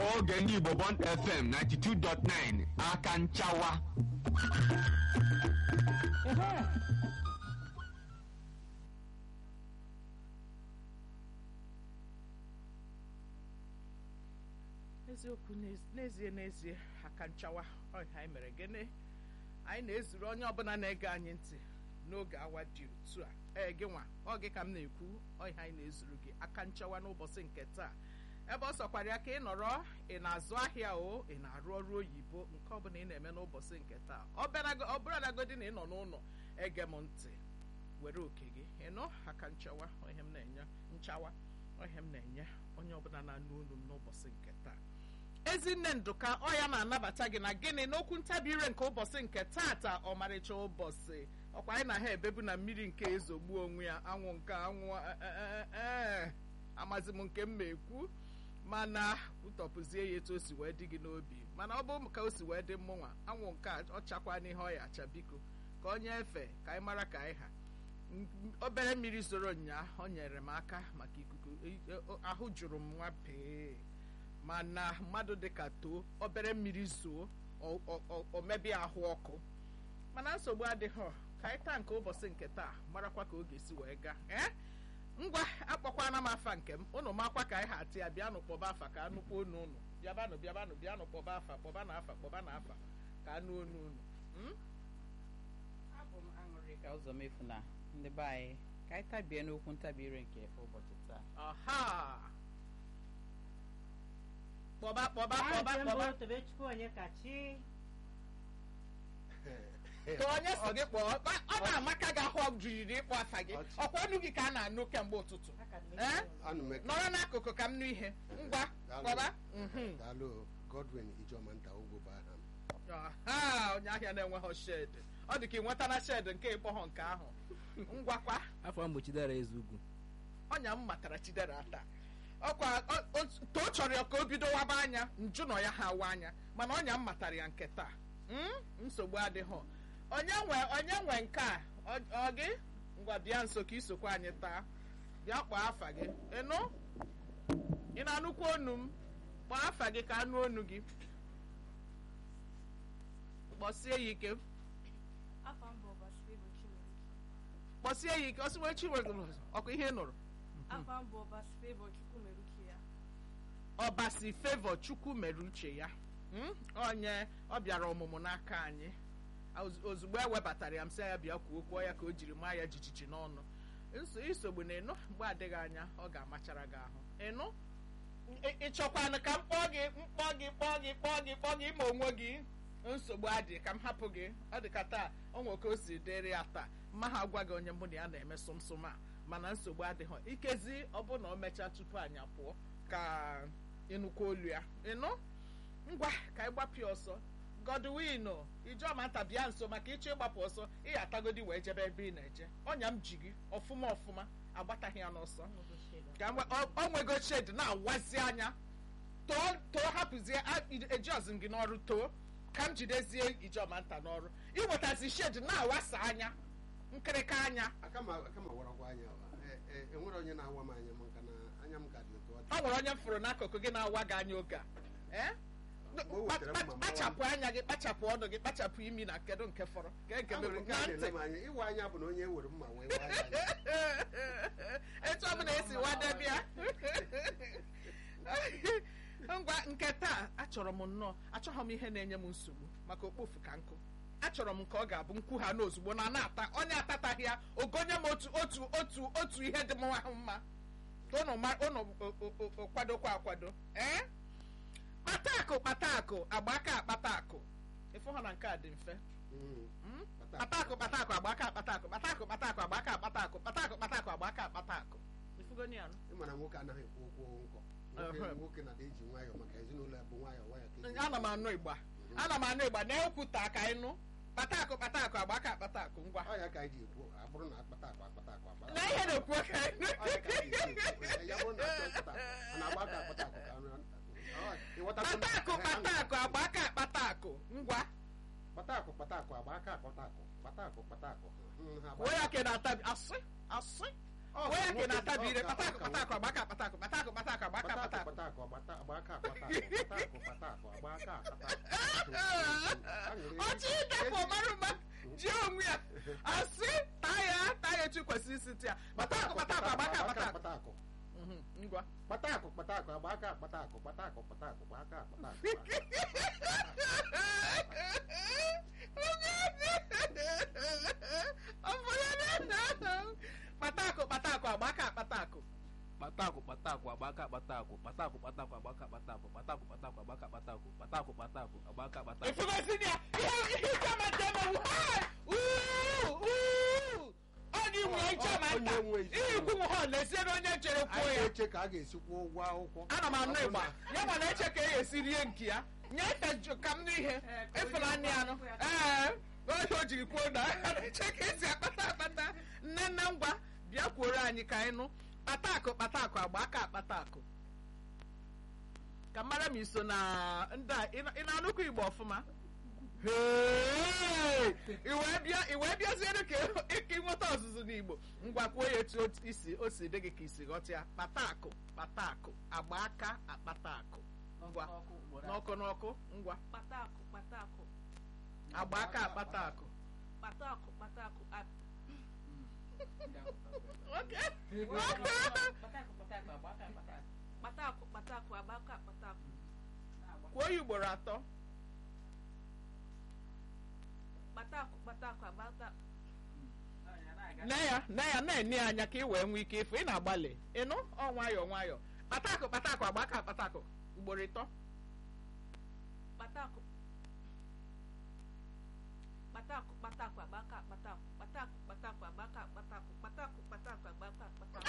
oge ndị Igbo Bond FM 92.9 aka nchawa eziokwu n'ez- n'ezie n'ezie aka nchawa ọha anyị mere gịnị anyị na-ezuru onye ọbụla na-ege anyị ntị n'oge awa dị otu a ee gị nwa ọ gị ka m na-ekwu ọha anyị na-ezuru gị aka nchawa n'ụbọchị nke taa ebe ọ sọkwara ya ka ị nọrọ ị na-azụ ahịa o ị na-arụ ọrụ oyibo nke ọbụla ị na-eme n'ụbọchị nke taa ọ bịarago- ọ bụrụnagodi na ị nọ n'ụlọ ege m ntị were oke gị ịnụ aka nchawa ihe m na-enye nchawa ihe m na-enye onye ọbụla na-anụ olu m n'ụbọchị nke taa ezinne ndụka ọ ya na-anabata gị na gịnị n'okwu ntabi ire nke ụbọchị nke taata ọmarịcha ụbọchị ọkwa anyị na ha ebebu na mmiri nke ezogbu onwe ya anwụ nke anwụ eh, eh, eh, amazi m nke m ma ekwu mana ụtọpụzie ya etu o si wee dị gị n'obi mana ọ bụ ka o si wee dị mmụnwa anwụ nke a ọ chakwa n'ihe ọ ya acha biko ka onye efe ka anyị mara ka anyị ha M- m- obere mmiri zoro nnyaa ọ nyere m aka maka ikuku e- e- ahụ jụrụ m nwa pee mana mmadụ dịka too obere mmiri zoo o- o- o- o mebie ahụ ọkụ mana nsogbu adịghị ka anyị taa nke ụbọchị nke taa marakwa ka ọ ga-esi wee gaa ee ngwa akpọkwana m afa nke m unu makwa ka anyị ha atị ya bịanụ kpọba afa ka anụkwa onu unu bịabanụ bịabanụ bịanụ kpọba afa kpọba na afa kpọba na afa ka anụ onu unu Mm? abụ m aṅụrị ka ụzọ mefu na ndị be anyị ka anyị tabie n'okwu ntabi ire nke ụbọchị taa ọha kpọba kpọba kpọba Aha kpọba mbụ Tobechukwu Onyekachi ka onye so gị kpọọ ọ- ọ na-amaka gị ahụ jijiri ịkpọ afa gị Ọchị. ọkwa ọnụ gị ka a na-anụ kemgbe ụtụtụ aka dị m Eh? isi ụlọ. Anụ m eke- nọrọ n'akụkụ ka m nụ ihe ngwa Daalụ. kpọba Mhm. Daalụ Godwin Ijoma nta ugwu bụ aha m. Ọha, onye ahịa na-enweghị shed ọ dị ka ị nwetana shed nke ịkpọghọ nke ahụ ngwakwa afọ mgbochidara eze ugwu ọnya m matara chidera ata ọkwa ọ- o- too chọrọ ya ka o bido waba anya nju nọ ya ha awa anya mana ọnya m matara ya nke taa Mm? nsogbu adịghị onye nwe onye nwe nke a ọ ọ gị ngwa bịa nso ka isokwa anyị taa bịa kpọọ afa gị ịnụ ị na-anụkwa onu m kpọọ afa gị ka anụ onu gị kpọsie ya ike Afọ mbụ ụbọchị Favour Chimerike. kpọsie ya ike ọsịwe chiwegoro ọkụ ihe ị nụrụ Afọ mbụ ụbọchị Favour Chukwumeruki ya. ọbasi fevọ chukwu mere uche ya Mm? onye ọ bịara ọmụmụ n'aka anyị Oz- ozugbo e webatara ya m sị ya bịa kwuo okwu ya ka o jiri maa ya jijiji n'ọnụ Nso- isogbu na ịnụ mgbe adịghị anya ọ ga-amachara gị ahụ ịnụ Ị- ị chọkwanụ ka m kpọọ gị mkpọ gị kpọọ gị kpọọ gị kpọọ gị ma onwe gị nsogbu adị ka m hapụ gị ọ dị ka taa o nwe ka o si dịrị ya taa mma ha agwa gị onye mụ na ya na-eme sụmsụm a mana nsogbu adịghị ikezi ọ bụ na o mechaa tupu anyị apụọ ka ịnụkwa olu ya ịnụ ngwa ka anyị gbapụ ya ọsọ Godwin Ijoma nta bịa nso maka ịchọ ịgbapụ ọsọ ị atagodi wee jebe ebe ị na-eje ọnya m ji gị ọfụma ọfụma agbataghị ya n'ọsọ Nnukwu shade. ka mgbe ọ ọ nwego shed na-awazi anya too too hapụzie a- ejiọzi m gị n'ọrụ too ka m jidezie Ijoma nta n'ọrụ iwetazi shed na-awasa anya nkịrịka anya Aka ma aka ma warakwa anya wa. E- e- enwere onye na-awa m anya maka na anya m ka dị otu ọ dị. ọ nwere onye m fụrụ n'akụkụ gị na-awa gị anya oge a ee o wetara mma mma kpachapụ anya gị kpachapụ ọnụ gị kpachapụ imi na kedu nke fọrọ ka nke A nwere mere nke na a ntị na-ele m anya ịwa anya bụ na onye ewere mma wee waa ya anya. etu ọ bụla esi wadebe ya ngwa nke taa achọrọ m nnọọ achọghị m ihe na-enye m nsogbu maka okpofu ka nkụ achọrọ m ka ọ ga-abụ nkwu ha n'ozugbo na na-ata onye atataghị ya ogonye m otu otu otu otu ihe dị m ahụ mma ka unu ma- unu o- o- o- o- kwadokwa akwado ee kpata akụ kpata akụ agba aka akpata akụ ịfụ ha na nke a dị mfe Mm. Mm? Kpata kpata akụ kpata akụ agba aka akpata akụ kpata akụ kpata akụ agba aka akpata akụ kpata akụ kpata akụ agba aka akpata akụ ifugoni ya nụ? Ị ma na nwoke anaghị ekwu okwu nkọ. Nwoke Ehem. nwoke na-adị eji nwayọọ maka ezinụlọ ya bụ nwayọọ nwayọọ ka eji- ana m anụ igba ana m anụ igba na-ekwuta ka anyị nụ kpata akụ kpata akụ agba aka akpata akụ ngwa Ọ ya ka anyị ji ekwu abụrụ na akpata akwa akpata akwa akpata na ihe na-ekwu ka anyị nụ Ọ ya ka anyị ji ekwu. Ya bụrụ na achọ akpata akwa, a na-agba aka akpata akwa ka anụ- Ọ, ịghọtago na- kpata akụ kpata akụ agba aka akpata akụ ngwa kpata akụ kpata akụ agba aka akpata akụ kpata akụ kpata akụ Mm, ha agba- kwuo ya ka ị na-atabi asị asị Ọ kwuo ya ka ị nwoke- na-atabi ire ọ ka- kpata akụ ọ ka kpata akụ agba aka akpata akụ kpata akụ kpata akụ agba aka kpata akpata akụ akụ kpata akụ agbata agba aka akpata akụ akụ kpata akụ agba aka akpata akụ Aṅụrị. ọchị ịdapụ ọmarụma ji onwe ya asị taa ya taa ya etu kwesịrị isi tia kpata akụ kpata akụ agbaka akpata akụ kpata akụ Mhm, ngwa kpata akụ kpata akụ agba aka akpata akụ kpata akụ kpata akụ agba aka akpata akụ kpatakụ kpatakụ agbaka kpatakụ kpatakụ kpatakụ agbaka kpatakụ kpatakụ kpatakụ agbaka kpatakụ kpatakụ kpatakụ agbaka kpatakụ kpatakụ kpatakụ agbaka kpatakụ ifugosi ya ihe ihe chama jama ọ dị nwere chama nta Onye nwe isi. ihe ikwu m ha na-esiere onye chere kwuo anyị ya na-eche ka a ga-esi kwụọ ụgwọ akwụkwọ ana m anụ ịgba ya ma na-eche ka e esi rie nke ya nye ka ka m n'ihe ịfụnanya anụ ee oge o jiri kwuo na a na-eche ka esi akpata akpata nne nne ngwa bịa kwuoro anyị ka anyị nụ kpata akụ kpata akụ agba aka akpata akụ ka mara m iso na ndị a ị na- ị na-anụkwa igbo ọfụma Hey! i wee bịa i wee bịaziere ka ị nweta ọzụzụ n'igbo ngwa kwuo ya etu o- isi o si dị gị ka isi ghọta ya kpata akụ kpata akụ agba aka akpata akụ ngwa n'ọkụ n'ọkụ ngwa Kpatakụ, kpatakụ, agba aka akpata akụ kpatakụ, kpatakụ, a- Okay. kpatakụ, kpatakụ, agbaka, kpatakụ. kwuo ya ugboro atọ Kpatakụ, kpatakụ, agbaka, nne ya nne ya na-ene ya anya ka ị wee nwee ike ịfụ ị na-agbalị ịnụ ọ nwayọọ nwayọọ kpata akụ kpata akụ agba aka akpata akụ ugboro ịtọ kpatakụ. Kpatakụ, kpatakụ, agbaka, kpatakụ. Kpatakụ, kpatakụ, agbaka, kpatakụ. Kpatakụ, kpatakụ, agbaka, kpatakụ.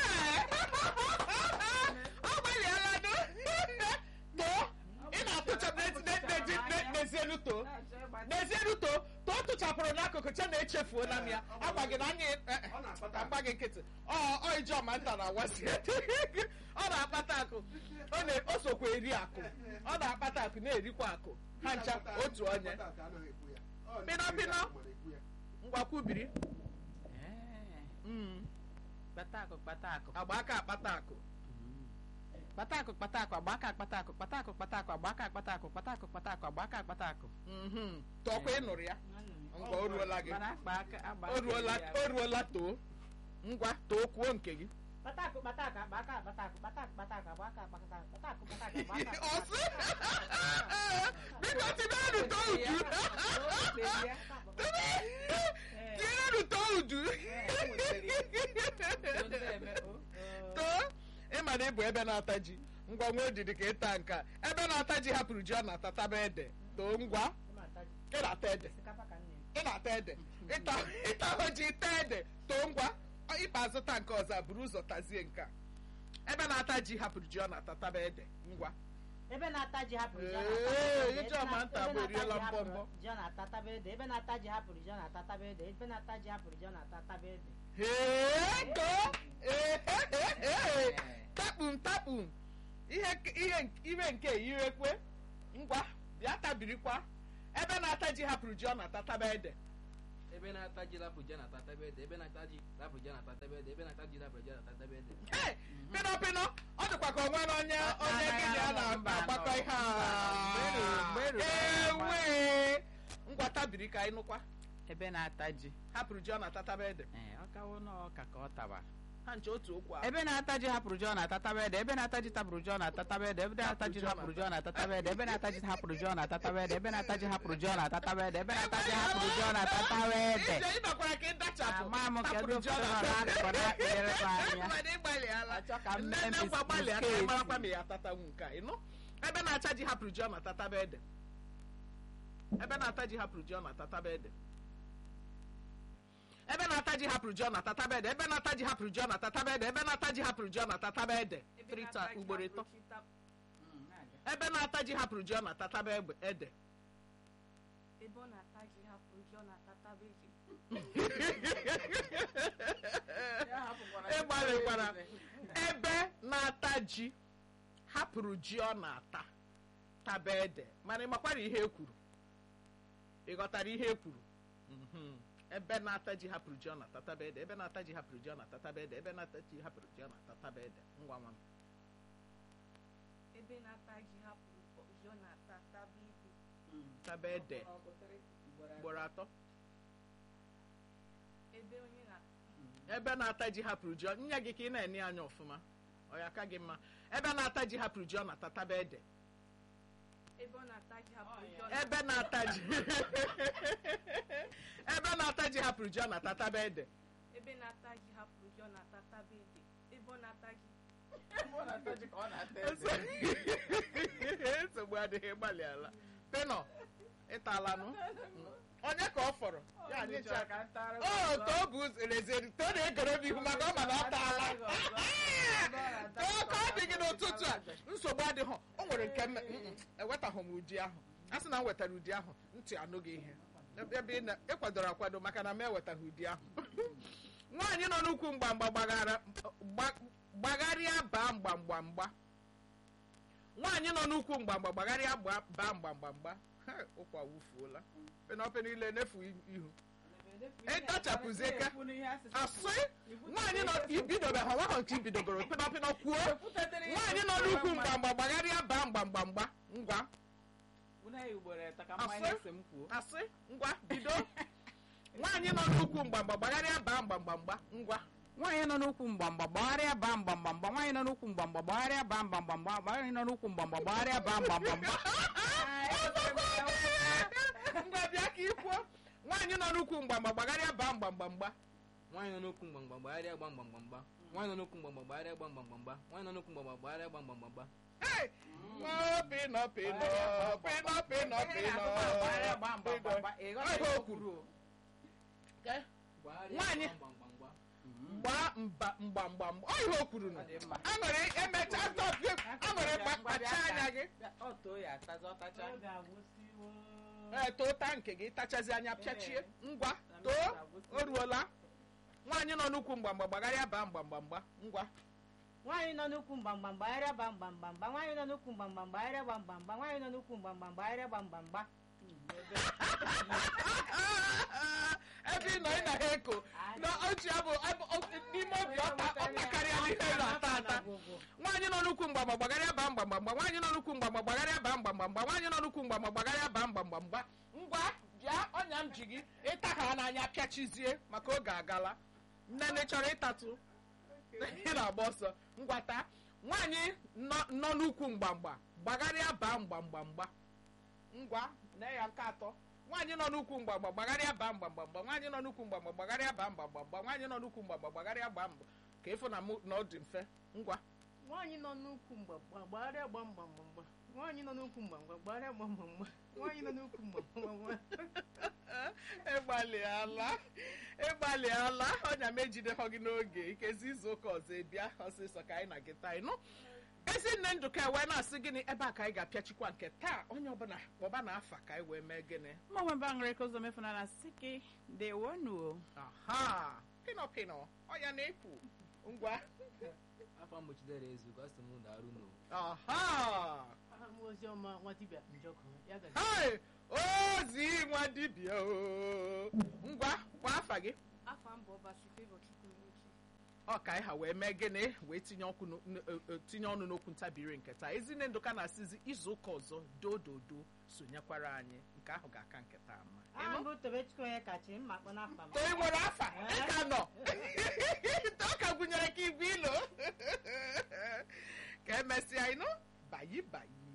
ọ gbalịala nụ too ị na-atụcha n'ezienu too n'ezienu too too tụchapụrụ n'akụkụ cha na-echefuola m ya agwa gị na anyị eh, eh, Ọ na-akpata agba gị nkịtị ọ ọ ijeọma nta na-awasi ọ na-akpata akụ ọ na- o sokwa eri akụ ọ na-akpata akụ na-erikwa akụ ha ncha otu onye Pịnọ, pịnọ. ngwakwubiri Mm. kpatakụ kpatakụ agba aka akpata akụ kpatakụ kpatakụ agbaka kpatakụ kpatakụ kpatakụ agbaka kpatakụ kpatakụ kpatakụ agbaka kpatakụ Mhm. tọkwa ị nụrụ ya ngwa o ruola gị mana akpa aka agba o ruola o ruola too ngwa too kwuo nke gị Kpatakụ kpatakụ agba aka kpatakụ kpatakụ kpatakụ agba aka kpatakụ kpatakụ kpatakụ agba aka ọsị biko tinyeru too uju tinyeru too uju too ịma na ịbụ ebe na-ata ji ngwa nwa odidi ka ịta nka ebe na-ata ji hapụrụ ji ọ na-atataba ede too ngwa ị na-ata ede ị na-ata ede ịta ịta ahụ ji taa ede too ngwa ịkpa azụta nke ọzọ a, buru ụzọ tazie nke a. ebe na-ata ji hapụrụ ji ọ na-atataba ede ngwa ebe na-ata ji hapụrụ ji ọ Ee, na-atataba ede. Ijeọma Ebe nta na- bụ eriela ebe na-ata ji mbọ mbọ. hapụrụ ji ọ na-atataba ede ebe na-ata ji hapụrụ ji ọ na-atataba ede ebe na-ata ji hapụrụ ji ọ na-atataba ede Hee, too Ee, ee, ee, ee. takpum takpum ihe ihe ire nke irekwe ngwa bịa tabirikwa ebe na-ata ji hapụrụ ji ọ na-atataba ede ebe na-ata ji lapụ ji na-atataba ede ebe na-ata ji lapụ ji na-atataba ede ebe na-ata ji lapụ ji na-atataba ede Hey, pịnọ pịnọ ọ dịkwa ka onwe na onye onye gị na ya na-agbakọ ihe a ewe ngwa tabiri ka anyị nụkwa ebe na-ata ji hapụrụ ji ọ na-atataba ede ee ọ kawo n'ọka ka ọ taba ha nche otu okwu ahụ ebe na-ata ji hapụrụ ji ọ na-atataba ede ebe na-ata ji tapụrụ ji ọ na-atataba ede ebe na-ata ji hapụrụ ji ọ na-atataba ede ebe na-ata ji hapụrụ ji ọ na-atataba ede ebe na-ata ji hapụrụ ji ọ na-atataba ede ebe na-ata ji hapụrụ ji ọ na-atataba ede ije ịbakwara ka ịdachapụ Ama m kedu hapụrụ ji ọ ofe nọ na-ata- n'akụkụ na-akpịrịrị m anya. Mana ịgbalịala. Achọ ka m Nne mee nne bis- ngwa gbalịa ka ị bisketi. marakwa ma ya atatanwu nke a ịnụ ebe na-acha ji hapụrụ ji ọ na-atataba ede ebe na-ata ji hapụrụ ji ọ na-atataba ede ebe na-ata ji hapụrụ ji ọ na-atataba ede ebe na-ata ji hapụrụ ji ọ na-atataba ede ebe na-ata ji hapụrụ ji ọ na-atataba ede Ebe trita na-ata ji ugboro hapụrụ ịtọ ji tap- ebe na-ata ji hapụrụ ji ọ na-atataba egbe- ede ebe ọ na-ata ji hapụrụ ji ọ na-atataba ede. ịgbalịkwara ebe na-ata ji hapụrụ ji ọ na-ata taba ede mana ị makwara ihe e kwuru ị ghọtara ihe e kwuru Mhm. ebe na-ata ji hapụrụ ji ọ na-atataba ede ebe na-ata ji hapụrụ ji ọ na-atataba ede ebe na-ata ji hapụrụ ji ọ na-atataba ede ngwa nwa m ebe ebe na-ata ji hapụrụ ụjọ na-ata taba ede taba ede ugboro atọ ebe onye na ebe na-ata ji hapụrụ ji ọ- nye gị ka ị na-ene anya ọfụma ọ ya ka gị mma ebe na-ata ji hapụrụ ji ọ na-ata taba ede ebe ọ na-ata ji hapụrụ ụjọ na ebe na-ata ji ebe na-ata ji hapụrụ ji ọ na-ata taba ede ebe na-ata ji hapụrụ ụjọ na-ata taba ede ebe ọ na-ata ji nsogbu adịghị gbalị ala pịnọ ịtalanụ onye ka ọ fọrọ ya anyịcha o to bụ rezeri to na-egere m ihu maka ọ ma na ọ taala too ka ọ dị gị n'ụtụtụ a nsogbu adịghị o nwere nke mme mm, ewetaghị m ụdị ahụ a sị na m wetara ụdị ahụ ntị anụghị ihe ebe ị na- ị kwadoro akwado maka na m ewetaghị ụdị ahụ nwaanyị nọ n'ukwu mgbamgba gbagara gba- gbagharịa baa mgbamgbamgba nwaanyị nọ n'ukwu mgbamgba gbagharịa gba- baa mgbamgbamgba Ha, ụkwa wufuola penaope niile nefu ihu ịtachapụzie ka asị nwaanyị nọ ibidobe ha nwa nke ibidobere pịnọpịnọ kwuo nwaanyị nọ n'ukwu mgbamgba gbagharịa baa mgbamgbamgba ngwa asị ngwa bido nwaanyị nọ n'ukwu mgbamgba gbagharịa baa mgbamgbamgba ngwa nwaanyị nọ n'ukwu mgbamgba gbagharịa baa mgbamgbamgba nwaanyị nọ n'ukwu mgbamgba gbagharịa baa mgbamgbamgba nwaanyị nọ n'ukwu mgbamgba gbagharịa baa mgbamgbamgba ngwa bịa ka ikwuo nwaanyị nọ n'ukwu mgbamgba gbagharịa baa mgbamgbamgba nwaanyị nọ n'okwu mgbamgba gbagharịa gba mgbamgbamgba nwaanyị nọ n'okwu mgbamgba gbagharịa gba mgbamgbamgba nwaanyị nọ n'okwu mgbamgba gbagharịa gba mgbamgbamgba Hey! Oh, pịnọ pịnọ pịnọ pịnọ pịnọ Ihe o kwuru. Ke? Nwaanyị. gbaa mba mgbamgbam ọ ihe o kwuru nụ aṅụrị emecha tọpụ aṅụrị kpacha anya gị ọ ga-agwụsịwo ee too taa nke gị tachazi anya pịachie ngwa too o ruola nwaanyị nọ n'ukwu mgbamgba gbagharịa baa mgbamgbamgba ngwa nwaanyị nọ n'ukwu mgbamgbam gbagharịa gba mgbamgbamgba nwaanyị nọ n'ukwu mgbamgbam gbagharịa gba mgbamgba nwaanyị nọ n'ukwu mgbamgbam gbagharịa gba mgbamgba ebe ị nọ ị na ha eko na ochi abụ abụ- o- n'ime obi ọta ọta karịa n'ihe ị na-ata ata nwaanyị nọ n'ukwu mgbamgba gbagharịa baa mgbamgbamgba nwaanyị nọ n'ukwu mgbamgba gbagharịa baa mgbamgbamgba nwaanyị nọ n'ukwu mgbamgba gbagharịa baa mgbamgbamgba ngwa bịa ọnya m ji gị ịta ha n'anya pịachizie maka oge agala nnene chọrọ ịtatụ ị na-agba ọsọ ngwata nwaanyị nọ nọ n'ukwu mgbamgba gbagharịa baa mgbamgbamgba ngwa na ya nke atọ nwaanyị nọ n'ukwu mgbamgba gbagharịa baa mgbamgbamgba nwaanyị nọ n'ukwu mgbamgba gbagharịa baa mgbamgbamgba nwaanyị nọ n'ukwu mgbamgba gbagharịa baa mgba ka ịfụ na mụ na ọ dị mfe ngwa nwaanyị nọ n'ukwu mgbamgba gbagharịa gba mgbamgbamgba nwaanyị nọ n'ukwu mgbamgba gbagharịa gba mgbamgba nwaanyị nọ n'ukwu mgbamgbamgba ịgbalịala ịgbalịala ọnya m ejidehọ gị n'oge ikezi izu ụka ọzọ ebịa ọsịsọ ka anyị na gị taa ịnụ ezinne ndụka wee na-asị gịnị ebe a ka anyị ga-apịachikwa nke taa onye ọbụla kpọba na afa ka anyị wee mee gịnị mmanwe mba aṅụrị ka ụzọ mefunana siki dewonuo aha pịnọ pịnọ ọya na-ekwu ngwa afọ mgbochidere ezu ka sị m darụ n'o aha aha m oziọma nwa dibịa njọkụ ya gazi Hey! ozi nwa dibịa o ngwa kwa afa gị afọ mbụ ọbasi fevọ chukwu n'uche ọ ka anyị ha wee mee gịnị wee tinye ọkụ n'o- n- e- e- tinye ọnụ n'okwu ntabiri nke taa ezinne ndụka na-asịzi izu ụka ọzọ dododo sonyekwara anyị nke ahụ ga-aka nke taa mma aha m bụ tobechukwu onye kachi mma kpọ n'afa m to ị nwere afa ị ka nọ ọ ka gụnyere ka ibu ilo ka emesịa ịnụ bayi bayi